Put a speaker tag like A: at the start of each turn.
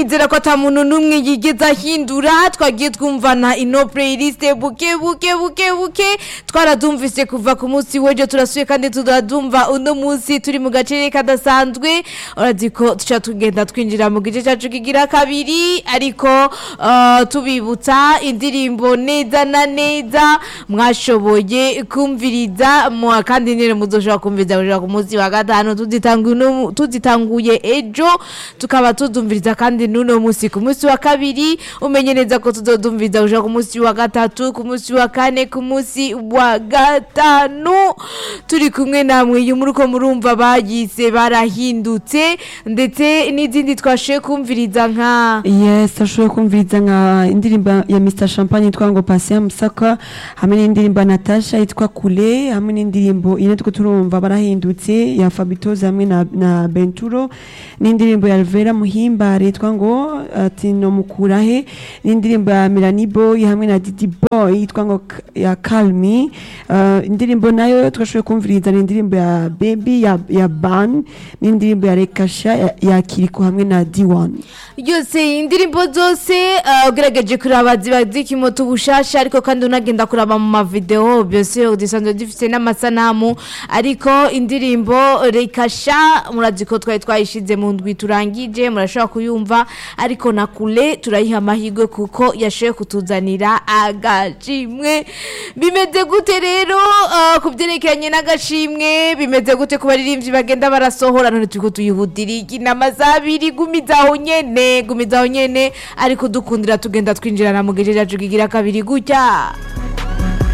A: nizera ko ata muntu n'umwe yigeze ahindura twagiye twumvana ino playlist buke buke buke buke twaradumvise kuva ku munsi w'ejo turasuye kandi turadumva uno munsi turi mu gace kadasanzwe urazi ko tuca tugenda twinjira mu gice cyacu kigira kabiri ariko uh, tubibutsa indirimbo neza na neza mwashoboye kumviriza mu- kandi nyine muzoshobora kumviriza gushika ku munsi wa gatanu tuzitanguye uno- tuzitanguye ejo tukaba tudumviriza kandi n'uno munsi ku munsi wa kabiri umenye neza ko tuzodumviriza gushika ku munsi wa gatatu ku munsi wa kane ku munsi wa gatanu turi kumwe namwe iyo muri ko murumva bayise barahindutse ndetse n'izindi twashoboye kumviriza nka
B: yes ashoboye kumviriza nka indirimbo ya Mr Champagne yitwa ngo Patient Musaka hamwe n'indirimbo ya Natasha yitwa Kule hamwe n'indirimbo ine two turumva barahindutse ya Fabitoze hamwe na, na Benturo n'indirimbo ya Alvera Muhimbare yitwa ngo ati no mukurahe n'indirimbo ya Melanie Boy hamwe na Didi Boy yitwa ngo K- ya Calmi uh, indirimbo nayo twashoboye kumviriza ni indirimbo ya Baby ya, ya Ban n'indirimbo ya Rekasha ya, ya Kiriko hamwe na D1
A: yose indirimbo zose uh, ugerageje kuraba ziba zikimoto ubushasha ariko kandi unagenda kuraba mu mavideo byose udisanzwe dufite n'amasanamu ariko indirimbo rekasha murazi ko twari twayishize mu ndwi turangije murashobora kuyumva ariko na kure turayiha amahirwe kuko yashoboye kutuzanira agashimwe bimeze gute rero uh, ku byerekeranye n'agashimwe bimeze gute ku baririmbyi bagenda barasohora none turiko tuyihutira inama zabiri gumizaho nyene gumizaho nyene ariko dukundira tugenda twinjirana mu gice cyacu kigira kabiri gutya